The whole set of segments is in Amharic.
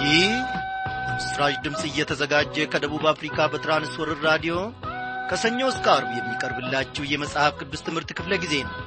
ይህ ምስራች ድምፅ እየተዘጋጀ ከደቡብ አፍሪካ በትራንስወርር ራዲዮ ከሰኞ እስከ አርብ የሚቀርብላችሁ የመጽሐፍ ቅዱስ ትምህርት ክፍለ ጊዜ ነው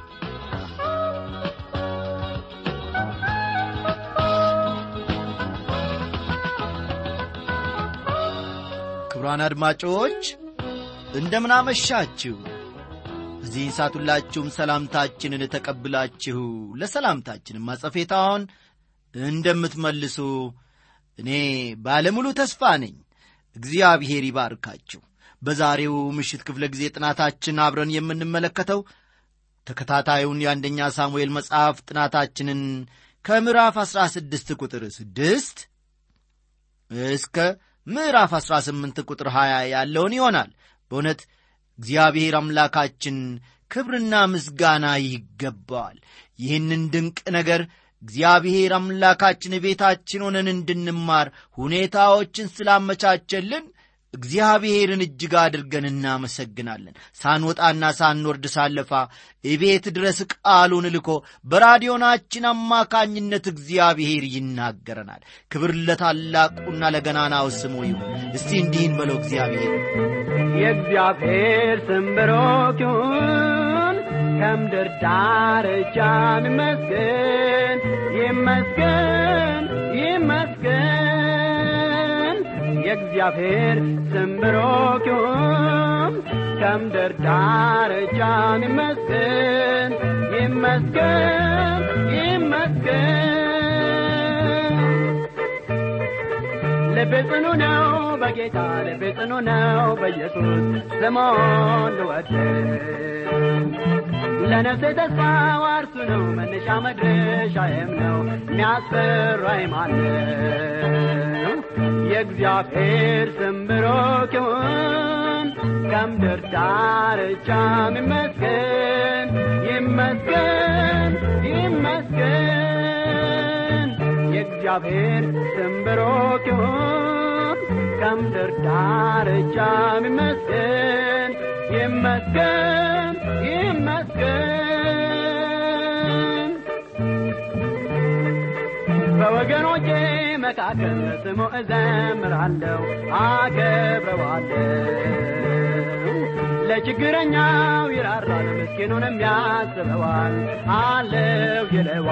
ክቡራን አድማጮች እንደምናመሻችሁ እዚህን ሰዓት ሁላችሁም ሰላምታችንን ተቀብላችሁ ለሰላምታችንም ማጸፌታውን እንደምትመልሱ እኔ ባለሙሉ ተስፋ ነኝ እግዚአብሔር ይባርካችሁ በዛሬው ምሽት ክፍለ ጊዜ ጥናታችን አብረን የምንመለከተው ተከታታዩን የአንደኛ ሳሙኤል መጽሐፍ ጥናታችንን ከምዕራፍ 16 ቁጥር 6 እስከ ምዕራፍ 18 ቁጥር 20 ያለውን ይሆናል በእውነት እግዚአብሔር አምላካችን ክብርና ምስጋና ይገባዋል ይህንን ድንቅ ነገር እግዚአብሔር አምላካችን ቤታችን ሆነን እንድንማር ሁኔታዎችን ስላመቻቸልን እግዚአብሔርን እጅግ አድርገን እናመሰግናለን ሳንወጣና ሳንወርድ ሳለፋ እቤት ድረስ ቃሉን ልኮ በራዲዮናችን አማካኝነት እግዚአብሔር ይናገረናል ክብር ለታላቁና ለገናናው ስሙ ይሁን እስቲ እንዲህን በለው እግዚአብሔር የእግዚአብሔር ስም ብሩክ ይሁን ከምድር ዳርቻም ይመስገን ይመስገን ይመስገን የእግዚአብሔር ስም ብሩክ ይሁን ከምድር ዳርቻም ይመስገን ይመስገን ይመስገን ልቤ ጽኑ ነው በጌታ ልቤ ጽኑ ነው በኢየሱስ ስሙን ልወድ ለነፍሴ ተስፋ ዋርሱ ነው መነሻ መድረሻዬም ነው የሚያስፈራኝ ማነው የእግዚአብሔር ስም ብሩክ ይሁን ከምድር ዳርቻም ይመስገን ይመስገን ይመስገን የእግዚአብሔር ስም ብሩክ ይሁን ከምድር ዳርቻም ይመስገን ይመስገን ይመስገን በወገኖቼ መካከል ስሙ እዘምራለሁ አከብረዋለሁ ለችግረኛው ይራራል ምስኪኑንም ያስበዋል አለው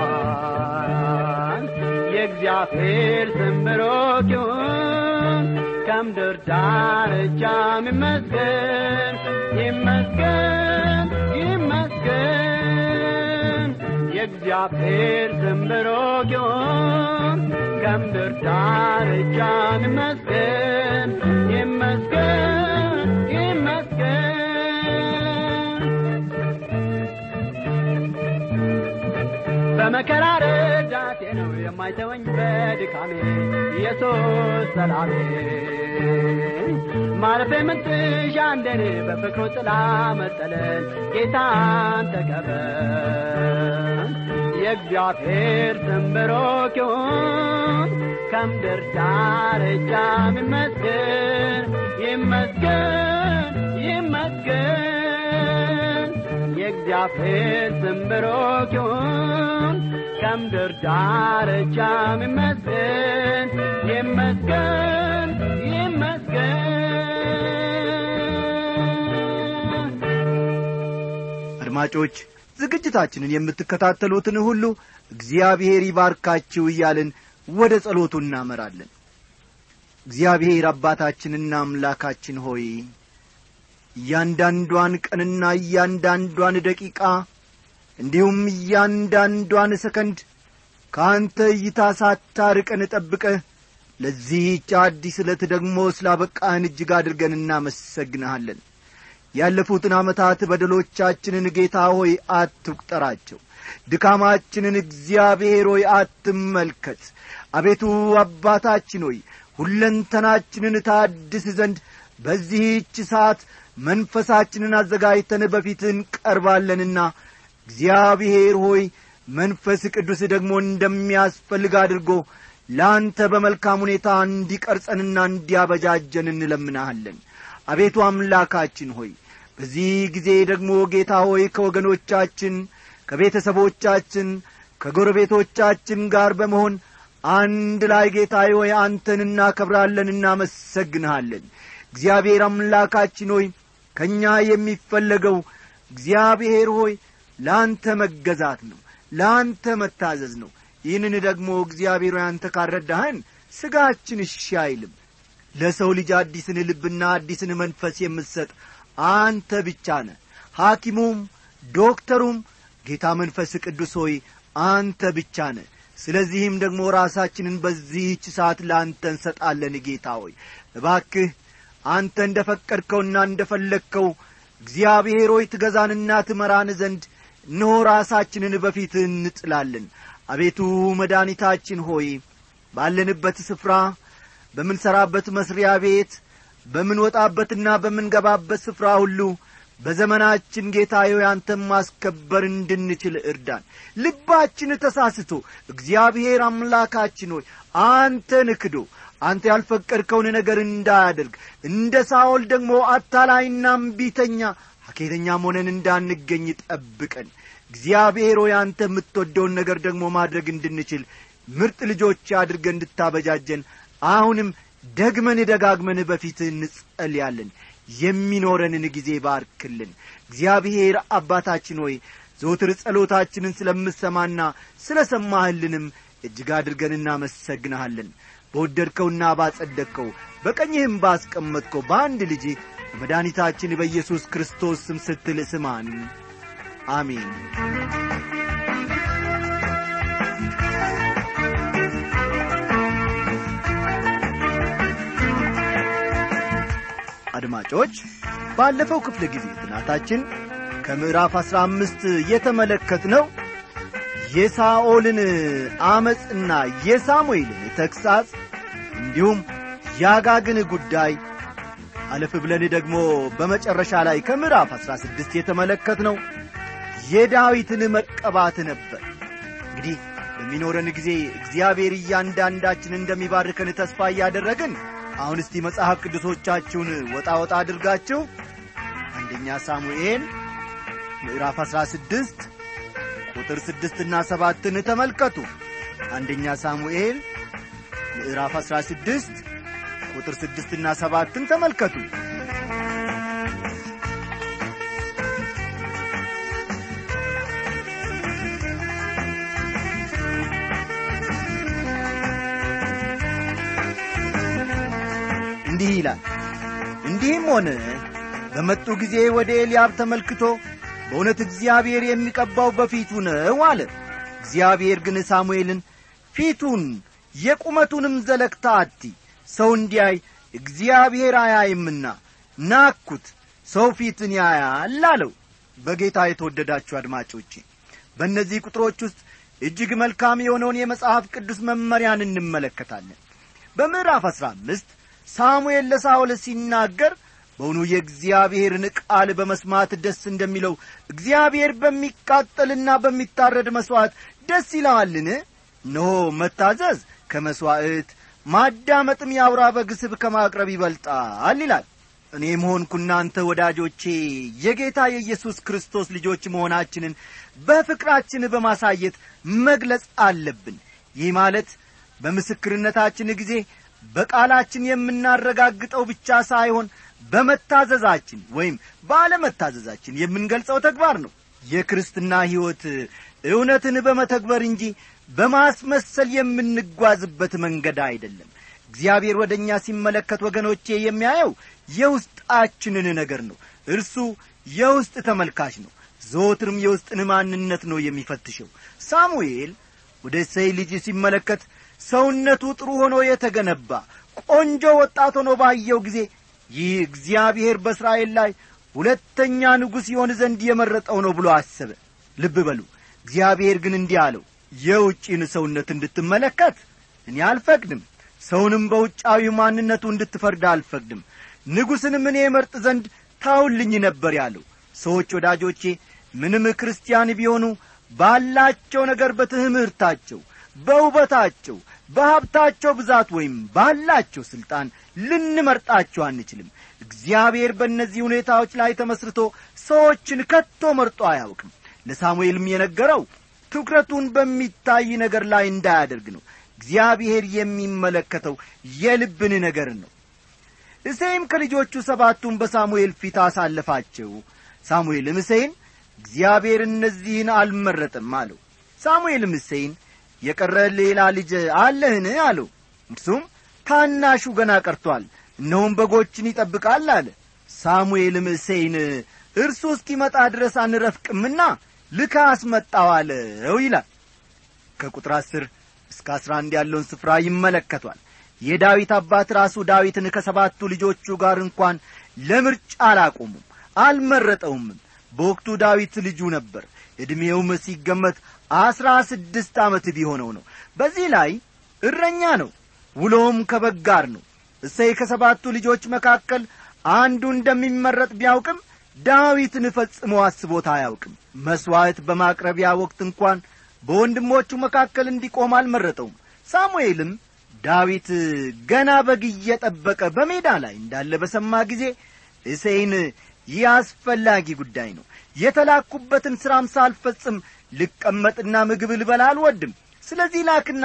ይለዋል የእግዚአብሔር ስም ብሩክ ይሁን ከምድር ዳርቻም ይመስገን ይመስገን ይመስገን የእግዚአብሔር ስም ብሩክ ይሁን ከምድር ዳርቻም ይመስገን ይመስገን ይመስገን በመከራ ረዳቴ ነው የማይተወኝ በድካሜ ኢየሱስ ሰላሜ ማረፌ ምንትሻ እንደኔ በፍቅሩ ጥላ መጠለል ጌታን ተቀበል የእግዚአብሔር ስም ብሩክ ይሁን ከምድር ዳርቻም ይመስገን ይመስገን ይመስገን የእግዚአብሔር ስም ብሩክ ይሁን ከምድር ዳርቻም ይመስገን ይመስገን ይመስገን አድማጮች ዝግጅታችንን የምትከታተሉትን ሁሉ እግዚአብሔር ይባርካችሁ እያልን ወደ ጸሎቱ እናመራለን እግዚአብሔር አባታችንና አምላካችን ሆይ እያንዳንዷን ቀንና እያንዳንዷን ደቂቃ እንዲሁም እያንዳንዷን ሰከንድ ከአንተ እይታ ሳታርቀን ጠብቀህ ለዚህች አዲስ ዕለት ደግሞ ስላበቃህን እጅግ አድርገን እናመሰግንሃለን ያለፉትን ዓመታት በደሎቻችንን ጌታ ሆይ አትቁጠራቸው ድካማችንን እግዚአብሔር ሆይ አትመልከት አቤቱ አባታችን ሆይ ሁለንተናችንን ታድስ ዘንድ በዚህች ሰዓት መንፈሳችንን አዘጋጅተን በፊትህ እንቀርባለንና እግዚአብሔር ሆይ መንፈስ ቅዱስ ደግሞ እንደሚያስፈልግ አድርጎ ለአንተ በመልካም ሁኔታ እንዲቀርጸንና እንዲያበጃጀን እንለምናሃለን አቤቱ አምላካችን ሆይ በዚህ ጊዜ ደግሞ ጌታ ሆይ ከወገኖቻችን ከቤተሰቦቻችን ከጎረቤቶቻችን ጋር በመሆን አንድ ላይ ጌታ ሆይ አንተን እናከብራለን እናመሰግንሃለን እግዚአብሔር አምላካችን ሆይ ከእኛ የሚፈለገው እግዚአብሔር ሆይ ለአንተ መገዛት ነው ለአንተ መታዘዝ ነው ይህንን ደግሞ እግዚአብሔር ሆይ አንተ ካረዳህን ሥጋችን እሺ አይልም ለሰው ልጅ አዲስን ልብና አዲስን መንፈስ የምትሰጥ አንተ ብቻ ነ ሐኪሙም ዶክተሩም ጌታ መንፈስ ቅዱስ ሆይ አንተ ብቻ ነ ስለዚህም ደግሞ ራሳችንን በዚህች ሰዓት ለአንተ እንሰጣለን ጌታ ሆይ እባክህ አንተ እንደ ፈቀድከውና እንደ ፈለግከው እግዚአብሔር ሆይ ትገዛንና ትመራን ዘንድ እነሆ ራሳችንን በፊት እንጥላለን አቤቱ መድኃኒታችን ሆይ ባለንበት ስፍራ በምንሠራበት መስሪያ ቤት በምንወጣበትና በምንገባበት ስፍራ ሁሉ በዘመናችን ጌታ ሆይ አንተን ማስከበር እንድንችል እርዳን ልባችን ተሳስቶ እግዚአብሔር አምላካችን ሆይ አንተን ክዶ አንተ ያልፈቀድከውን ነገር እንዳያደርግ እንደ ሳኦል ደግሞ አታላይና እምቢተኛ ሐኬተኛም ሆነን እንዳንገኝ ጠብቀን እግዚአብሔር ሆይ አንተ የምትወደውን ነገር ደግሞ ማድረግ እንድንችል ምርጥ ልጆች አድርገ እንድታበጃጀን አሁንም ደግመን ደጋግመን በፊት እንጸልያለን የሚኖረንን ጊዜ ባርክልን እግዚአብሔር አባታችን ሆይ ዘውትር ጸሎታችንን ስለምሰማና ስለ ሰማህልንም እጅግ አድርገን እናመሰግንሃለን በወደድከውና ባጸደቅከው በቀኝህም ባስቀመጥከው በአንድ ልጅ በመድኃኒታችን በኢየሱስ ክርስቶስ ስም ስትል ስማን አሜን አድማጮች ባለፈው ክፍለ ጊዜ ጥናታችን ከምዕራፍ አሥራ አምስት የተመለከትነው የሳኦልን አመፅና የሳሙኤልን ተግሣጽ እንዲሁም ያጋግን ጉዳይ አለፍ ብለን ደግሞ በመጨረሻ ላይ ከምዕራፍ አሥራ ስድስት የተመለከትነው የዳዊትን መቀባት ነበር እንግዲህ በሚኖረን ጊዜ እግዚአብሔር እያንዳንዳችን እንደሚባርከን ተስፋ እያደረግን አሁን እስቲ መጽሐፍ ቅዱሶቻችሁን ወጣ ወጣ አድርጋችሁ አንደኛ ሳሙኤል ምዕራፍ አሥራ ስድስት ቁጥር ስድስትና ሰባትን ተመልከቱ አንደኛ ሳሙኤል ምዕራፍ አሥራ ስድስት ቁጥር ስድስትና ሰባትን ተመልከቱ እንዲህ ይላል እንዲህም ሆነ በመጡ ጊዜ ወደ ኤልያብ ተመልክቶ በእውነት እግዚአብሔር የሚቀባው በፊቱ ነው አለ እግዚአብሔር ግን ሳሙኤልን ፊቱን የቁመቱንም ዘለግታ አቲ ሰው እንዲያይ እግዚአብሔር አያይምና ናኩት ሰው ፊትን ያያል አለው በጌታ የተወደዳችሁ አድማጮቼ በእነዚህ ቁጥሮች ውስጥ እጅግ መልካም የሆነውን የመጽሐፍ ቅዱስ መመሪያን እንመለከታለን በምዕራፍ አሥራ አምስት ሳሙኤል ለሳኦል ሲናገር በውኑ የእግዚአብሔርን ቃል በመስማት ደስ እንደሚለው እግዚአብሔር በሚቃጠልና በሚታረድ መሥዋዕት ደስ ይለዋልን እነሆ መታዘዝ ከመሥዋዕት ማዳመጥም የአውራ በግ ስብ ከማቅረብ ይበልጣል ይላል እኔም ሆንኩ እናንተ ወዳጆቼ የጌታ የኢየሱስ ክርስቶስ ልጆች መሆናችንን በፍቅራችን በማሳየት መግለጽ አለብን ይህ ማለት በምስክርነታችን ጊዜ በቃላችን የምናረጋግጠው ብቻ ሳይሆን በመታዘዛችን ወይም ባለመታዘዛችን የምንገልጸው ተግባር ነው የክርስትና ሕይወት እውነትን በመተግበር እንጂ በማስመሰል የምንጓዝበት መንገድ አይደለም እግዚአብሔር ወደ እኛ ሲመለከት ወገኖቼ የሚያየው የውስጣችንን ነገር ነው እርሱ የውስጥ ተመልካች ነው ዘወትርም የውስጥን ማንነት ነው የሚፈትሸው ሳሙኤል ወደ እሰይ ልጅ ሲመለከት ሰውነቱ ጥሩ ሆኖ የተገነባ ቆንጆ ወጣት ሆኖ ባየው ጊዜ ይህ እግዚአብሔር በእስራኤል ላይ ሁለተኛ ንጉሥ ይሆን ዘንድ የመረጠው ነው ብሎ አሰበ ልብ በሉ እግዚአብሔር ግን እንዲህ አለው የውጪን ሰውነት እንድትመለከት እኔ አልፈቅድም ሰውንም በውጫዊ ማንነቱ እንድትፈርድ አልፈቅድም ንጉሥንም እኔ መርጥ ዘንድ ታውልኝ ነበር ያለው ሰዎች ወዳጆቼ ምንም ክርስቲያን ቢሆኑ ባላቸው ነገር በትምህርታቸው በውበታቸው በሀብታቸው ብዛት ወይም ባላቸው ሥልጣን ልንመርጣቸው አንችልም እግዚአብሔር በእነዚህ ሁኔታዎች ላይ ተመስርቶ ሰዎችን ከቶ መርጦ አያውቅም ለሳሙኤልም የነገረው ትኩረቱን በሚታይ ነገር ላይ እንዳያደርግ ነው እግዚአብሔር የሚመለከተው የልብን ነገር ነው እሴይም ከልጆቹ ሰባቱን በሳሙኤል ፊት አሳለፋቸው ሳሙኤልም እሴይን እግዚአብሔር እነዚህን አልመረጥም አለው ሳሙኤልም እሴይን የቀረ ሌላ ልጅ አለህን አለው እርሱም ታናሹ ገና ቀርቶአል እነሆም በጎችን ይጠብቃል አለ ሳሙኤልም እሴይን እርሱ እስኪመጣ ድረስ አንረፍቅምና ልካ አስመጣው አለው ይላል ከቁጥር አስር እስከ አስራ አንድ ያለውን ስፍራ ይመለከቷል የዳዊት አባት ራሱ ዳዊትን ከሰባቱ ልጆቹ ጋር እንኳን ለምርጫ አላቆሙም አልመረጠውምም በወቅቱ ዳዊት ልጁ ነበር ዕድሜውም ሲገመት አስራ ስድስት ዓመት ቢሆነው ነው በዚህ ላይ እረኛ ነው ውሎም ከበግ ጋር ነው እሰይ ከሰባቱ ልጆች መካከል አንዱ እንደሚመረጥ ቢያውቅም ዳዊትን ፈጽሞ አስቦት አያውቅም መሥዋዕት በማቅረቢያ ወቅት እንኳን በወንድሞቹ መካከል እንዲቆም አልመረጠውም ሳሙኤልም ዳዊት ገና በግ እየጠበቀ በሜዳ ላይ እንዳለ በሰማ ጊዜ እሴይን ይህ አስፈላጊ ጉዳይ ነው የተላኩበትን ሥራም ሳልፈጽም ልቀመጥና ምግብ ልበላ አልወድም ስለዚህ ላክና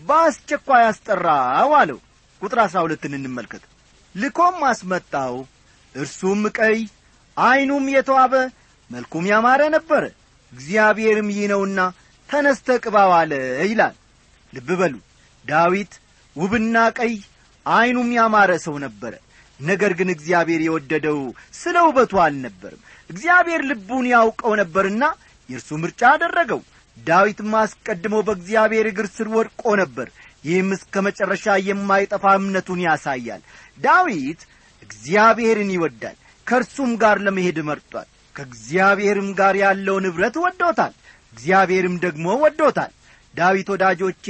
በአስቸኳይ አስጠራው አለው ቁጥር አሥራ ሁለትን እንመልከት ልኮም አስመጣው እርሱም ቀይ ዐይኑም የተዋበ መልኩም ያማረ ነበረ እግዚአብሔርም ይህ ነውና ተነስተ ቅባው አለ ይላል ልብ በሉ ዳዊት ውብና ቀይ ዐይኑም ያማረ ሰው ነበረ ነገር ግን እግዚአብሔር የወደደው ስለ ውበቱ አልነበርም እግዚአብሔር ልቡን ያውቀው ነበርና የእርሱ ምርጫ አደረገው ዳዊትም አስቀድሞ በእግዚአብሔር እግር ስር ወድቆ ነበር ይህም እስከ መጨረሻ የማይጠፋ እምነቱን ያሳያል ዳዊት እግዚአብሔርን ይወዳል ከእርሱም ጋር ለመሄድ መርጧል ከእግዚአብሔርም ጋር ያለው ንብረት ወዶታል እግዚአብሔርም ደግሞ ወዶታል ዳዊት ወዳጆቼ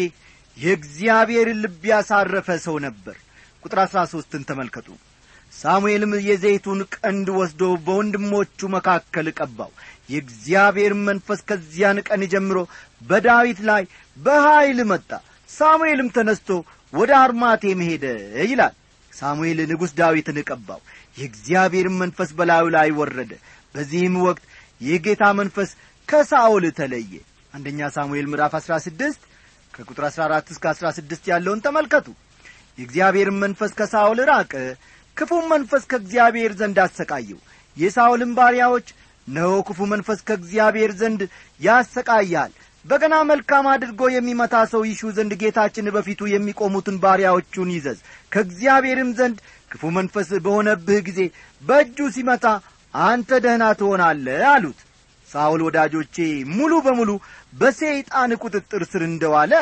የእግዚአብሔርን ልብ ያሳረፈ ሰው ነበር ቁጥር አሥራ ሦስትን ተመልከቱ ሳሙኤልም የዘይቱን ቀንድ ወስዶ በወንድሞቹ መካከል ቀባው የእግዚአብሔርም መንፈስ ከዚያን ቀን ጀምሮ በዳዊት ላይ በኀይል መጣ ሳሙኤልም ተነስቶ ወደ አርማቴም ሄደ ይላል ሳሙኤል ንጉሥ ዳዊትን ቀባው የእግዚአብሔርም መንፈስ በላዩ ላይ ወረደ በዚህም ወቅት የጌታ መንፈስ ከሳኦል ተለየ አንደኛ ሳሙኤል ምዕራፍ አሥራ ስድስት ከቁጥር አሥራ አራት እስከ አሥራ ስድስት ያለውን ተመልከቱ የእግዚአብሔርም መንፈስ ከሳኦል ራቀ ክፉም መንፈስ ከእግዚአብሔር ዘንድ አሰቃየው የሳኦልም ባሪያዎች ነሆ ክፉ መንፈስ ከእግዚአብሔር ዘንድ ያሰቃያል በገና መልካም አድርጎ የሚመታ ሰው ይሹ ዘንድ ጌታችን በፊቱ የሚቆሙትን ባሪያዎቹን ይዘዝ ከእግዚአብሔርም ዘንድ ክፉ መንፈስ በሆነብህ ጊዜ በእጁ ሲመታ አንተ ደህና ትሆናለህ አሉት ሳውል ወዳጆቼ ሙሉ በሙሉ በሰይጣን ቁጥጥር ስር እንደዋለ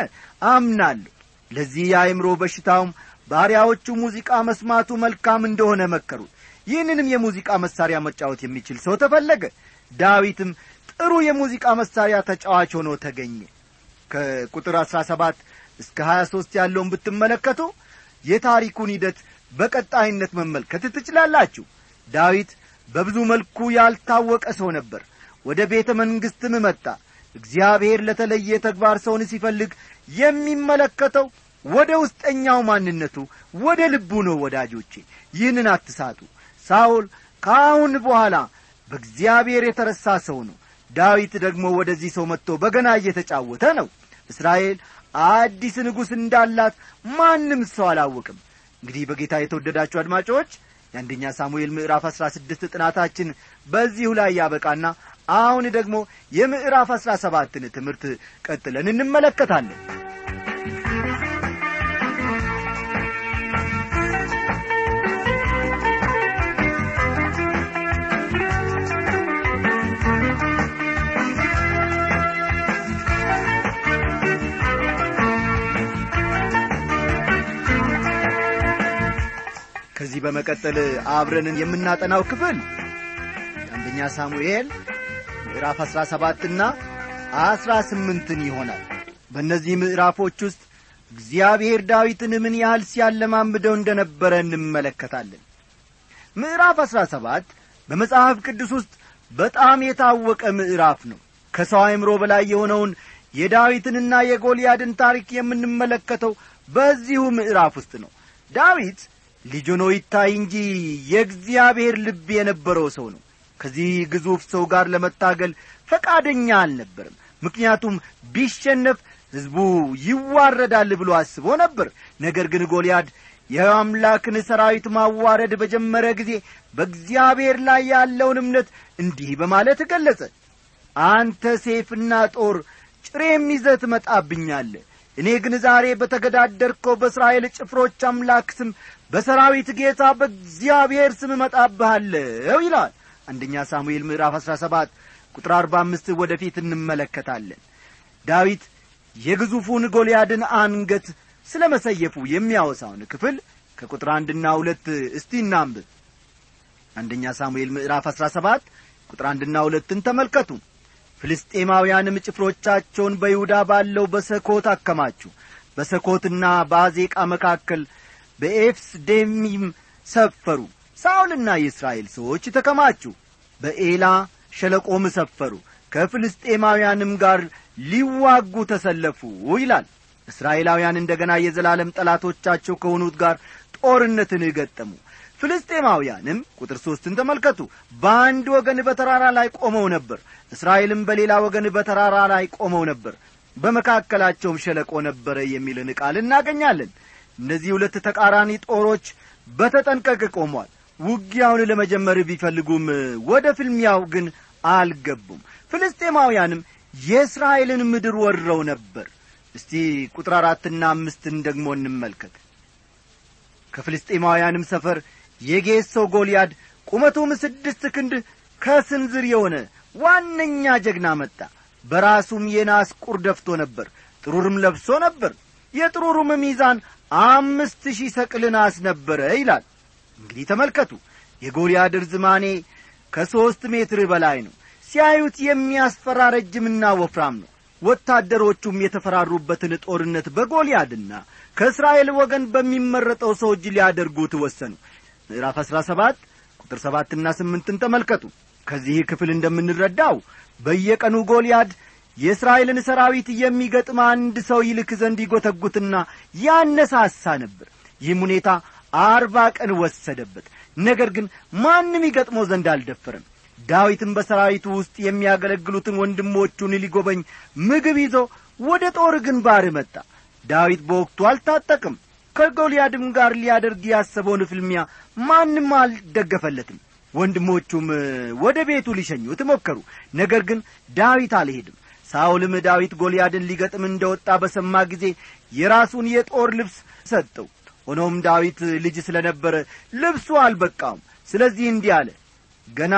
አምናለሁ ለዚህ የአእምሮ በሽታውም ባሪያዎቹ ሙዚቃ መስማቱ መልካም እንደሆነ መከሩት ይህንንም የሙዚቃ መሳሪያ መጫወት የሚችል ሰው ተፈለገ ዳዊትም ጥሩ የሙዚቃ መሳሪያ ተጫዋች ሆኖ ተገኘ ከቁጥር አሥራ ሰባት እስከ ሀያ ሦስት ያለውን ብትመለከቱ የታሪኩን ሂደት በቀጣይነት መመልከት ትችላላችሁ ዳዊት በብዙ መልኩ ያልታወቀ ሰው ነበር ወደ ቤተ መንግሥትም መጣ እግዚአብሔር ለተለየ ተግባር ሰውን ሲፈልግ የሚመለከተው ወደ ውስጠኛው ማንነቱ ወደ ልቡ ነው ወዳጆቼ ይህንን አትሳቱ ሳውል ከአሁን በኋላ በእግዚአብሔር የተረሳ ሰው ነው ዳዊት ደግሞ ወደዚህ ሰው መጥቶ በገና እየተጫወተ ነው እስራኤል አዲስ ንጉሥ እንዳላት ማንም ሰው አላወቅም እንግዲህ በጌታ የተወደዳችሁ አድማጮች የአንደኛ ሳሙኤል ምዕራፍ አሥራ ስድስት ጥናታችን በዚሁ ላይ ያበቃና አሁን ደግሞ የምዕራፍ አሥራ ሰባትን ትምህርት ቀጥለን እንመለከታለን ከዚህ በመቀጠል አብረንን የምናጠናው ክፍል የአንደኛ ሳሙኤል ምዕራፍ አሥራ ሰባትና አሥራ ስምንትን ይሆናል በእነዚህ ምዕራፎች ውስጥ እግዚአብሔር ዳዊትን ምን ያህል ሲያለማምደው እንደ ነበረ እንመለከታለን ምዕራፍ አሥራ ሰባት በመጽሐፍ ቅዱስ ውስጥ በጣም የታወቀ ምዕራፍ ነው ከሰው አእምሮ በላይ የሆነውን የዳዊትንና የጎልያድን ታሪክ የምንመለከተው በዚሁ ምዕራፍ ውስጥ ነው ዳዊት ልጅ ሆኖ ይታይ እንጂ የእግዚአብሔር ልብ የነበረው ሰው ነው ከዚህ ግዙፍ ሰው ጋር ለመታገል ፈቃደኛ አልነበርም ምክንያቱም ቢሸነፍ ሕዝቡ ይዋረዳል ብሎ አስቦ ነበር ነገር ግን ጎልያድ የአምላክን ሰራዊት ማዋረድ በጀመረ ጊዜ በእግዚአብሔር ላይ ያለውን እምነት እንዲህ በማለት ገለጸ አንተ ሴፍና ጦር ጭሬም ይዘህ ትመጣብኛለህ እኔ ግን ዛሬ በተገዳደርከው በእስራኤል ጭፍሮች አምላክ ስም በሰራዊት ጌታ በእግዚአብሔር ስም እመጣብሃለሁ ይላል አንደኛ ሳሙኤል ምዕራፍ አሥራ ሰባት ቁጥር አርባ አምስት ወደ ፊት እንመለከታለን ዳዊት የግዙፉን ጎልያድን አንገት ስለ መሰየፉ የሚያወሳውን ክፍል ከቁጥር አንድና ሁለት እስቲ እናንብብ አንደኛ ሳሙኤል ምዕራፍ አሥራ ሰባት ቁጥር አንድና ሁለትን ተመልከቱ ፍልስጤማውያንም ጭፍሮቻቸውን በይሁዳ ባለው በሰኮት አከማቹ በሰኮትና በአዜቃ መካከል በኤፍስ ዴሚም ሰፈሩ ሳውልና የእስራኤል ሰዎች ተከማቹ በኤላ ሸለቆም ሰፈሩ ከፍልስጤማውያንም ጋር ሊዋጉ ተሰለፉ ይላል እስራኤላውያን እንደ ገና የዘላለም ጠላቶቻቸው ከሆኑት ጋር ጦርነትን ገጠሙ ፍልስጤማውያንም ቁጥር ሦስትን ተመልከቱ በአንድ ወገን በተራራ ላይ ቆመው ነበር እስራኤልም በሌላ ወገን በተራራ ላይ ቆመው ነበር በመካከላቸውም ሸለቆ ነበረ የሚልን ቃል እናገኛለን እነዚህ ሁለት ተቃራኒ ጦሮች በተጠንቀቅ ቆሟል ውጊያውን ለመጀመር ቢፈልጉም ወደ ፍልሚያው ግን አልገቡም ፍልስጤማውያንም የእስራኤልን ምድር ወርረው ነበር እስቲ ቁጥር አራትና አምስትን ደግሞ እንመልከት ከፍልስጤማውያንም ሰፈር የጌት ሰው ጎልያድ ቁመቱም ስድስት ክንድ ከስንዝር የሆነ ዋነኛ ጀግና መጣ በራሱም የናስ ቁር ደፍቶ ነበር ጥሩርም ለብሶ ነበር የጥሩሩም ሚዛን አምስት ሺህ ሰቅል ናስ ነበረ ይላል እንግዲህ ተመልከቱ የጎልያድ ርዝማኔ ከሦስት ሜትር በላይ ነው ሲያዩት የሚያስፈራ ረጅምና ወፍራም ነው ወታደሮቹም የተፈራሩበትን ጦርነት በጎልያድና ከእስራኤል ወገን በሚመረጠው ሰው እጅ ሊያደርጉት ወሰኑ ምዕራፍ አሥራ ሰባት ቁጥር ሰባትና ስምንትን ተመልከቱ ከዚህ ክፍል እንደምንረዳው በየቀኑ ጎልያድ የእስራኤልን ሰራዊት የሚገጥም አንድ ሰው ይልክ ዘንድ ይጐተጉትና ያነሳሳ ነበር ይህም ሁኔታ አርባ ቀን ወሰደበት ነገር ግን ማንም ይገጥመው ዘንድ አልደፈረም ዳዊትም በሰራዊቱ ውስጥ የሚያገለግሉትን ወንድሞቹን ሊጐበኝ ምግብ ይዞ ወደ ጦር ግንባር መጣ ዳዊት በወቅቱ አልታጠቅም ከጎልያድም ጋር ሊያደርግ ያሰበውን ፍልሚያ ማንም አልደገፈለትም ወንድሞቹም ወደ ቤቱ ሊሸኙት ሞከሩ ነገር ግን ዳዊት አልሄድም ሳውልም ዳዊት ጎልያድን ሊገጥም እንደ ወጣ በሰማ ጊዜ የራሱን የጦር ልብስ ሰጠው ሆኖም ዳዊት ልጅ ስለ ነበረ ልብሱ አልበቃውም ስለዚህ እንዲህ አለ ገና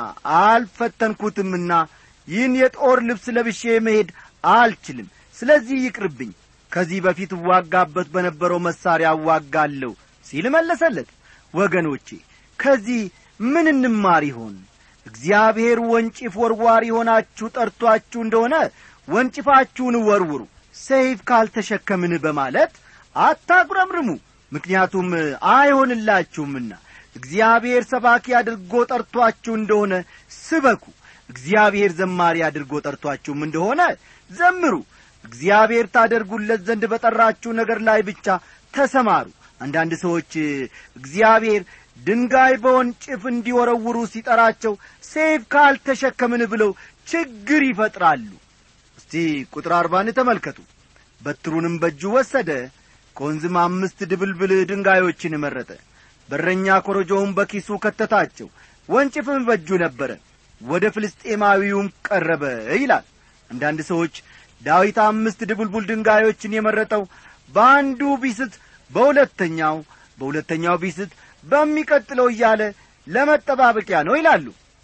አልፈተንኩትምና ይህን የጦር ልብስ ለብሼ መሄድ አልችልም ስለዚህ ይቅርብኝ ከዚህ በፊት እዋጋበት በነበረው መሣሪያ እዋጋለሁ ሲል መለሰለት ወገኖቼ ከዚህ ምን እንማር ይሆን እግዚአብሔር ወንጭፍ ወርዋሪ ሆናችሁ ጠርቶአችሁ እንደሆነ ወንጭፋችሁን ወርውሩ ሰይፍ ካልተሸከምን በማለት አታጉረምርሙ ምክንያቱም አይሆንላችሁምና እግዚአብሔር ሰባኪ አድርጎ ጠርቶአችሁ እንደሆነ ስበኩ እግዚአብሔር ዘማሪ አድርጎ ጠርቶአችሁም እንደሆነ ዘምሩ እግዚአብሔር ታደርጉለት ዘንድ በጠራችሁ ነገር ላይ ብቻ ተሰማሩ አንዳንድ ሰዎች እግዚአብሔር ድንጋይ በወንጭፍ እንዲወረውሩ ሲጠራቸው ሴፍ ካልተሸከምን ብለው ችግር ይፈጥራሉ እስቲ ቁጥር አርባን ተመልከቱ በትሩንም በእጁ ወሰደ ከወንዝም አምስት ድብልብል ድንጋዮችን መረጠ በረኛ ኮረጆውን በኪሱ ከተታቸው ወንጭፍም በእጁ ነበረ ወደ ፍልስጤማዊውም ቀረበ ይላል አንዳንድ ሰዎች ዳዊት አምስት ድቡልቡል ድንጋዮችን የመረጠው በአንዱ ቢስት በሁለተኛው በሁለተኛው ቢስት በሚቀጥለው እያለ ለመጠባበቂያ ነው ይላሉ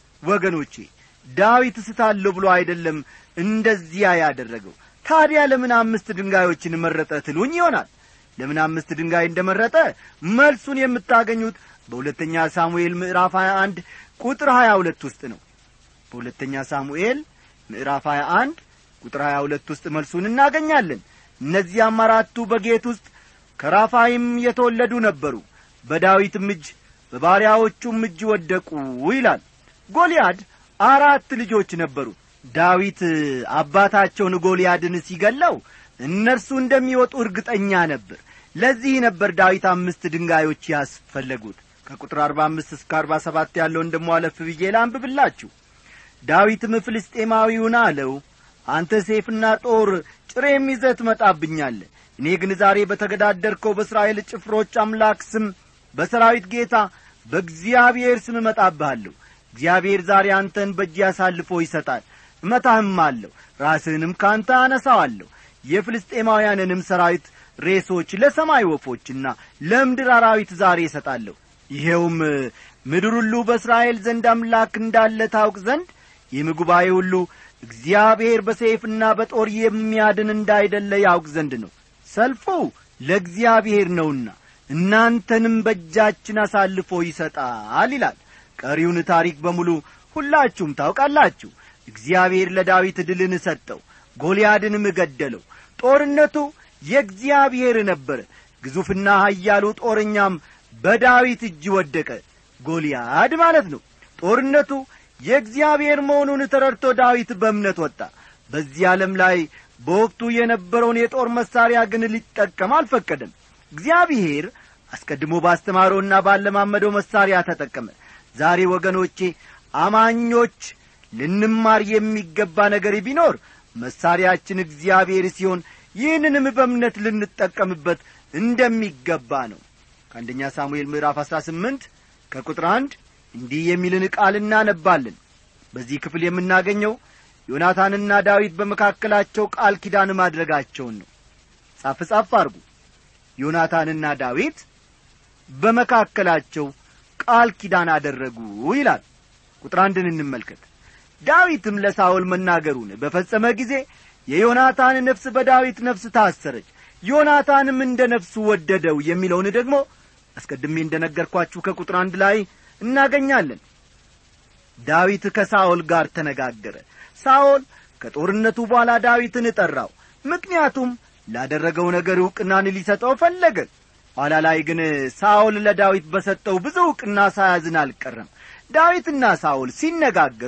ወገኖቼ ዳዊት እስታለሁ ብሎ አይደለም እንደዚያ ያደረገው ታዲያ ለምን አምስት ድንጋዮችን መረጠ ትሉኝ ይሆናል ለምን አምስት ድንጋይ እንደ መረጠ መልሱን የምታገኙት በሁለተኛ ሳሙኤል ምዕራፍ 21 ቁጥር 22 ውስጥ ነው በሁለተኛ ሳሙኤል ምዕራፍ 21 ቁጥር 22 ውስጥ መልሱን እናገኛለን እነዚያም አራቱ በጌት ውስጥ ከራፋይም የተወለዱ ነበሩ በዳዊትም እጅ በባሪያዎቹም እጅ ወደቁ ይላል ጎልያድ አራት ልጆች ነበሩ ዳዊት አባታቸውን ጎልያድን ሲገለው እነርሱ እንደሚወጡ እርግጠኛ ነበር ለዚህ ነበር ዳዊት አምስት ድንጋዮች ያስፈለጉት ከቁጥር አርባ አምስት እስከ አርባ ሰባት ያለውን ደሞ አለፍ ብዬ ላንብብላችሁ ዳዊትም ፍልስጤማዊውን አለው አንተ ሴፍና ጦር ጥሬም ይዘህ ትመጣብኛለህ እኔ ግን ዛሬ በተገዳደርከው በእስራኤል ጭፍሮች አምላክ ስም በሰራዊት ጌታ በእግዚአብሔር ስም እመጣብሃለሁ እግዚአብሔር ዛሬ አንተን በእጅ አሳልፎ ይሰጣል እመታህም አለሁ ራስህንም ከአንተ አነሳዋለሁ የፍልስጤማውያንንም ሰራዊት ሬሶች ለሰማይ ወፎችና ለምድር አራዊት ዛሬ እሰጣለሁ ይሄውም ምድር ሁሉ በእስራኤል ዘንድ አምላክ እንዳለ ታውቅ ዘንድ ይህም ጉባኤ ሁሉ እግዚአብሔር በሰይፍና በጦር የሚያድን እንዳይደለ ያውቅ ዘንድ ነው ሰልፉ ለእግዚአብሔር ነውና እናንተንም በእጃችን አሳልፎ ይሰጣል ይላል ቀሪውን ታሪክ በሙሉ ሁላችሁም ታውቃላችሁ እግዚአብሔር ለዳዊት ድልን ሰጠው ጎልያድንም ገደለው ጦርነቱ የእግዚአብሔር ነበረ ግዙፍና ኀያሉ ጦረኛም በዳዊት እጅ ወደቀ ጎልያድ ማለት ነው ጦርነቱ የእግዚአብሔር መሆኑን ተረድቶ ዳዊት በእምነት ወጣ በዚህ ዓለም ላይ በወቅቱ የነበረውን የጦር መሣሪያ ግን ሊጠቀም አልፈቀደም እግዚአብሔር አስቀድሞ ባስተማረውና ባለማመደው መሣሪያ ተጠቀመ ዛሬ ወገኖቼ አማኞች ልንማር የሚገባ ነገር ቢኖር መሣሪያችን እግዚአብሔር ሲሆን ይህንንም በእምነት ልንጠቀምበት እንደሚገባ ነው ከአንደኛ ሳሙኤል ምዕራፍ አሥራ ስምንት ከቁጥር አንድ እንዲህ የሚልን ቃል እናነባለን በዚህ ክፍል የምናገኘው ዮናታንና ዳዊት በመካከላቸው ቃል ኪዳን ማድረጋቸውን ነው ጻፍ ጻፍ አርጉ ዮናታንና ዳዊት በመካከላቸው ቃል ኪዳን አደረጉ ይላል ቁጥር አንድን እንመልከት ዳዊትም ለሳውል መናገሩን በፈጸመ ጊዜ የዮናታን ነፍስ በዳዊት ነፍስ ታሰረች ዮናታንም እንደ ነፍሱ ወደደው የሚለውን ደግሞ አስቀድሜ እንደ ነገርኳችሁ ከቁጥር አንድ ላይ እናገኛለን ዳዊት ከሳኦል ጋር ተነጋገረ ሳኦል ከጦርነቱ በኋላ ዳዊትን ጠራው ምክንያቱም ላደረገው ነገር ዕውቅናን ሊሰጠው ፈለገ ኋላ ላይ ግን ሳኦል ለዳዊት በሰጠው ብዙ ዕውቅና ሳያዝን አልቀረም ዳዊትና ሳኦል ሲነጋገሩ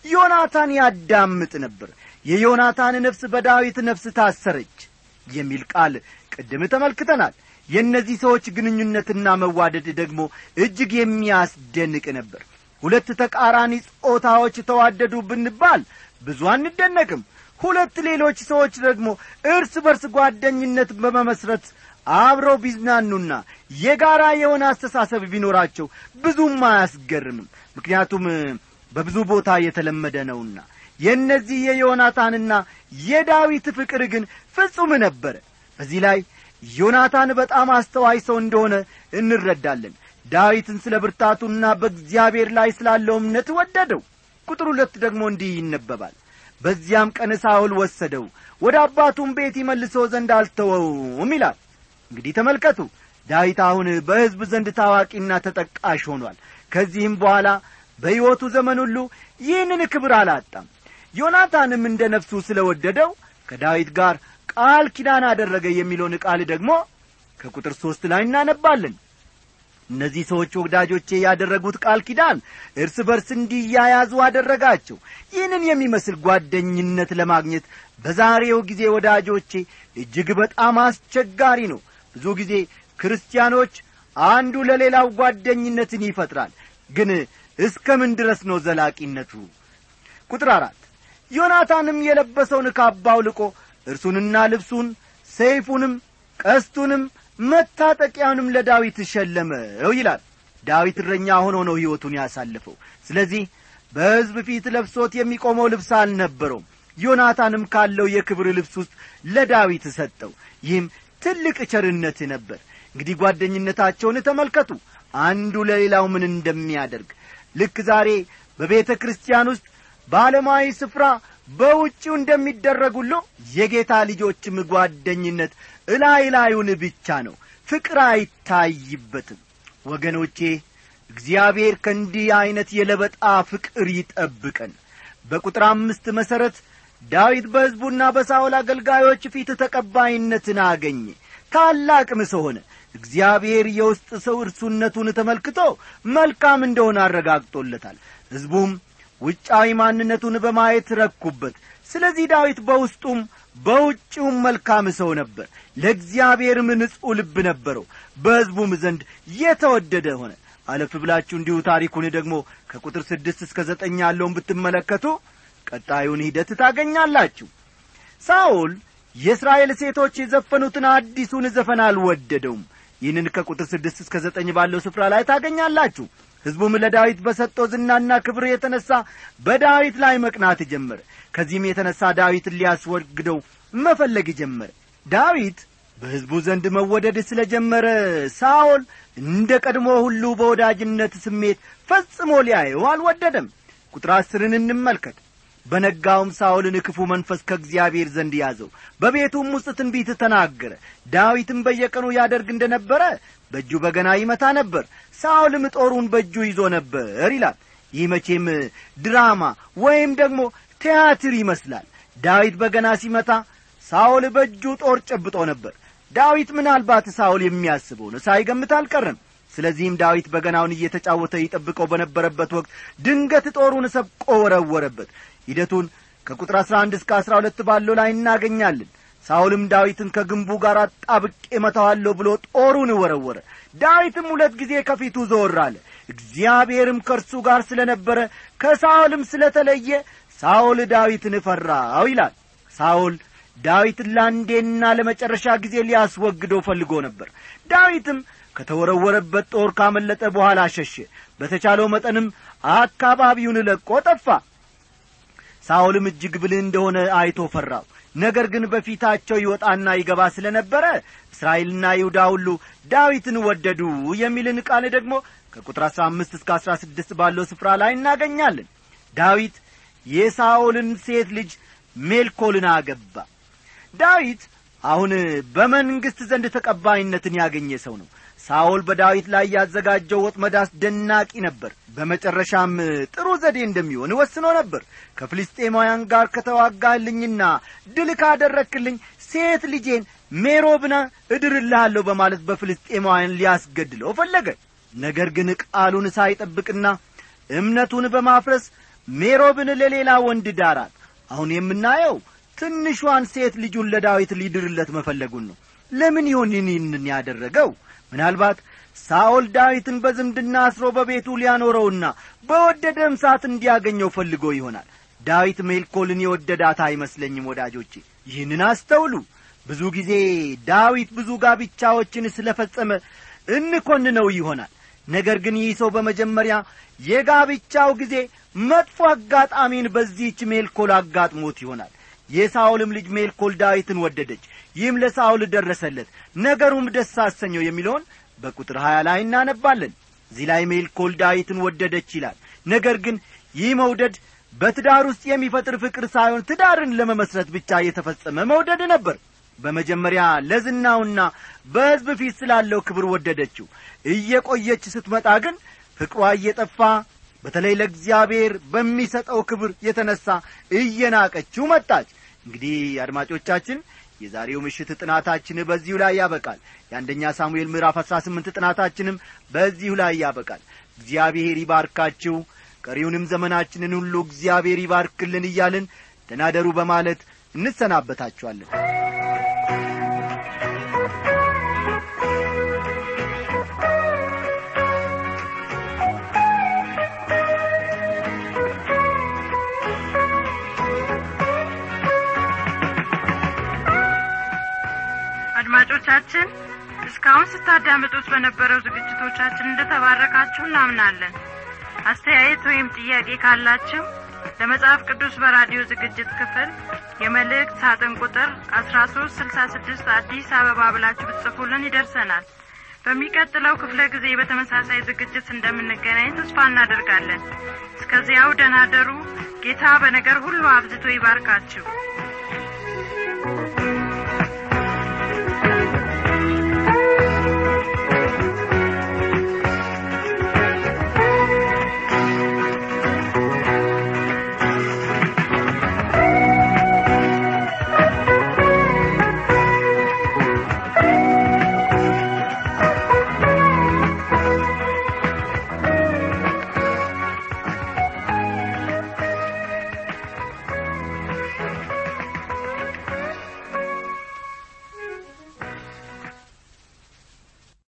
ዮናታን ያዳምጥ ነበር የዮናታን ነፍስ በዳዊት ነፍስ ታሰረች የሚል ቃል ቅድም ተመልክተናል የእነዚህ ሰዎች ግንኙነትና መዋደድ ደግሞ እጅግ የሚያስደንቅ ነበር ሁለት ተቃራኒ ጾታዎች ተዋደዱ ብንባል ብዙ አንደነቅም ሁለት ሌሎች ሰዎች ደግሞ እርስ በርስ ጓደኝነት በመመስረት አብረው ቢዝናኑና የጋራ የሆነ አስተሳሰብ ቢኖራቸው ብዙም አያስገርምም ምክንያቱም በብዙ ቦታ የተለመደ ነውና የእነዚህ የዮናታንና የዳዊት ፍቅር ግን ፍጹም ነበረ በዚህ ላይ ዮናታን በጣም አስተዋይ ሰው እንደሆነ እንረዳለን ዳዊትን ስለ ብርታቱና በእግዚአብሔር ላይ ስላለው እምነት ወደደው ቁጥር ሁለት ደግሞ እንዲህ ይነበባል በዚያም ቀን ሳውል ወሰደው ወደ አባቱም ቤት ይመልሶ ዘንድ አልተወውም ይላል እንግዲህ ተመልከቱ ዳዊት አሁን በሕዝብ ዘንድ ታዋቂና ተጠቃሽ ሆኗል ከዚህም በኋላ በሕይወቱ ዘመን ሁሉ ይህንን ክብር አላጣም ዮናታንም እንደ ነፍሱ ስለ ወደደው ከዳዊት ጋር ቃል ኪዳን አደረገ የሚለውን ቃል ደግሞ ከቁጥር ሦስት ላይ እናነባለን እነዚህ ሰዎች ወዳጆቼ ያደረጉት ቃል ኪዳን እርስ በርስ እንዲያያዙ አደረጋቸው ይህንን የሚመስል ጓደኝነት ለማግኘት በዛሬው ጊዜ ወዳጆቼ እጅግ በጣም አስቸጋሪ ነው ብዙ ጊዜ ክርስቲያኖች አንዱ ለሌላው ጓደኝነትን ይፈጥራል ግን እስከ ምን ድረስ ነው ዘላቂነቱ ቁጥር አራት ዮናታንም የለበሰውን ካባው ልቆ እርሱንና ልብሱን ሰይፉንም ቀስቱንም መታጠቂያውንም ለዳዊት ሸለመው ይላል ዳዊት እረኛ ሆኖ ነው ሕይወቱን ያሳለፈው ስለዚህ በሕዝብ ፊት ለብሶት የሚቆመው ልብስ አልነበረውም ዮናታንም ካለው የክብር ልብስ ውስጥ ለዳዊት ሰጠው ይህም ትልቅ ቸርነት ነበር እንግዲህ ጓደኝነታቸውን ተመልከቱ አንዱ ለሌላው ምን እንደሚያደርግ ልክ ዛሬ በቤተ ክርስቲያን ውስጥ በዓለማዊ ስፍራ በውጭው እንደሚደረግ ሁሉ የጌታ ልጆችም ጓደኝነት እላይ ላዩን ብቻ ነው ፍቅር አይታይበትም ወገኖቼ እግዚአብሔር ከእንዲህ ዐይነት የለበጣ ፍቅር ይጠብቀን በቁጥር አምስት መሠረት ዳዊት በሕዝቡና በሳውል አገልጋዮች ፊት ተቀባይነትን አገኘ ታላቅም ሰው ሆነ እግዚአብሔር የውስጥ ሰው እርሱነቱን ተመልክቶ መልካም እንደሆነ አረጋግጦለታል ሕዝቡም ውጫዊ ማንነቱን በማየት ረኩበት ስለዚህ ዳዊት በውስጡም በውጭውም መልካም ሰው ነበር ለእግዚአብሔርም ንጹሕ ልብ ነበረው በሕዝቡም ዘንድ የተወደደ ሆነ አለፍ ብላችሁ እንዲሁ ታሪኩን ደግሞ ከቁጥር ስድስት እስከ ዘጠኝ ያለውን ብትመለከቱ ቀጣዩን ሂደት ታገኛላችሁ ሳውል የእስራኤል ሴቶች የዘፈኑትን አዲሱን ዘፈን አልወደደውም ይህንን ከቁጥር ስድስት እስከ ዘጠኝ ባለው ስፍራ ላይ ታገኛላችሁ ሕዝቡም ለዳዊት በሰጠው ዝናና ክብር የተነሣ በዳዊት ላይ መቅናት ጀመረ ከዚህም የተነሣ ዳዊትን ሊያስወግደው መፈለግ ጀመረ ዳዊት በሕዝቡ ዘንድ መወደድ ስለ ጀመረ ሳኦል እንደ ቀድሞ ሁሉ በወዳጅነት ስሜት ፈጽሞ ሊያየው አልወደደም ቁጥር አስርን እንመልከት በነጋውም ሳኦልን ክፉ መንፈስ ከእግዚአብሔር ዘንድ ያዘው በቤቱም ውስጥ ትንቢት ተናገረ ዳዊትም በየቀኑ ያደርግ እንደ ነበረ በእጁ በገና ይመታ ነበር ሳኦልም ጦሩን በእጁ ይዞ ነበር ይላል ይህ መቼም ድራማ ወይም ደግሞ ቲያትር ይመስላል ዳዊት በገና ሲመታ ሳኦል በእጁ ጦር ጨብጦ ነበር ዳዊት ምናልባት ሳኦል የሚያስበውን ሳይገምት አልቀረም ስለዚህም ዳዊት በገናውን እየተጫወተ ይጠብቀው በነበረበት ወቅት ድንገት ጦሩን ሰብቆ ወረወረበት ሂደቱን ከቁጥር አሥራ አንድ እስከ አሥራ ሁለት ባለው ላይ እናገኛለን ሳኦልም ዳዊትን ከግንቡ ጋር አጣብቄ መታዋለሁ ብሎ ጦሩን ወረወረ ዳዊትም ሁለት ጊዜ ከፊቱ ዞር አለ እግዚአብሔርም ከእርሱ ጋር ስለ ነበረ ከሳኦልም ስለ ተለየ ሳኦል ዳዊትን ፈራው ይላል ሳኦል ዳዊትን ለአንዴና ለመጨረሻ ጊዜ ሊያስወግደው ፈልጎ ነበር ዳዊትም ከተወረወረበት ጦር ካመለጠ በኋላ ሸሸ በተቻለው መጠንም አካባቢውን ለቆ ጠፋ ሳኦልም እጅግ ብልህ እንደሆነ አይቶ ፈራው ነገር ግን በፊታቸው ይወጣና ይገባ ስለ ነበረ እስራኤልና ይሁዳ ሁሉ ዳዊትን ወደዱ የሚልን ቃል ደግሞ ከቁጥር አሥራ አምስት እስከ አሥራ ስድስት ባለው ስፍራ ላይ እናገኛለን ዳዊት የሳኦልን ሴት ልጅ ሜልኮልን አገባ ዳዊት አሁን በመንግሥት ዘንድ ተቀባይነትን ያገኘ ሰው ነው ሳኦል በዳዊት ላይ ያዘጋጀው ወጥመድ አስደናቂ ነበር በመጨረሻም ጥሩ ዘዴ እንደሚሆን ወስኖ ነበር ከፍልስጤማውያን ጋር ከተዋጋልኝና ድል ካደረክልኝ ሴት ልጄን ሜሮብና እድርልሃለሁ በማለት በፍልስጤማውያን ሊያስገድለው ፈለገ ነገር ግን ቃሉን ሳይጠብቅና እምነቱን በማፍረስ ሜሮብን ለሌላ ወንድ ዳራት አሁን የምናየው ትንሿን ሴት ልጁን ለዳዊት ሊድርለት መፈለጉን ነው ለምን ይሆን ይህንን ያደረገው ምናልባት ሳኦል ዳዊትን በዝምድና አስሮ በቤቱ ሊያኖረውና በወደደም ሰዓት እንዲያገኘው ፈልጎ ይሆናል ዳዊት ሜልኮልን የወደዳት አይመስለኝም ወዳጆቼ ይህንን አስተውሉ ብዙ ጊዜ ዳዊት ብዙ ጋብቻዎችን ስለ ፈጸመ እንኰንነው ይሆናል ነገር ግን ይህ ሰው በመጀመሪያ የጋብቻው ጊዜ መጥፎ አጋጣሚን በዚህች ሜልኮል አጋጥሞት ይሆናል የሳኦልም ልጅ ሜልኮል ዳዊትን ወደደች ይህም ለሳኦል ደረሰለት ነገሩም ደስ አሰኘው የሚለውን በቁጥር ሀያ ላይ እናነባለን እዚህ ላይ ሜልኮል ዳዊትን ወደደች ይላል ነገር ግን ይህ መውደድ በትዳር ውስጥ የሚፈጥር ፍቅር ሳይሆን ትዳርን ለመመስረት ብቻ የተፈጸመ መውደድ ነበር በመጀመሪያ ለዝናውና በሕዝብ ፊት ስላለው ክብር ወደደችው እየቆየች ስትመጣ ግን ፍቅሯ እየጠፋ በተለይ ለእግዚአብሔር በሚሰጠው ክብር የተነሣ እየናቀችው መጣች እንግዲህ አድማጮቻችን የዛሬው ምሽት ጥናታችን በዚሁ ላይ ያበቃል የአንደኛ ሳሙኤል ምዕራፍ አሥራ ስምንት ጥናታችንም በዚሁ ላይ ያበቃል እግዚአብሔር ይባርካችሁ ቀሪውንም ዘመናችንን ሁሉ እግዚአብሔር ይባርክልን እያልን ተናደሩ በማለት እንሰናበታችኋለን አድማጮቻችን እስካሁን ስታዳምጡት በነበረው ዝግጅቶቻችን እንደተባረካችሁ እናምናለን አስተያየት ወይም ጥያቄ ካላችሁ ለመጽሐፍ ቅዱስ በራዲዮ ዝግጅት ክፍል የመልእክት ሳጥን ቁጥር አስራ ሶስት ስልሳ ስድስት አዲስ አበባ ብላችሁ ብትጽፉልን ይደርሰናል በሚቀጥለው ክፍለ ጊዜ በተመሳሳይ ዝግጅት እንደምንገናኝ ተስፋ እናደርጋለን እስከዚያው ደናደሩ ጌታ በነገር ሁሉ አብዝቶ ይባርካችሁ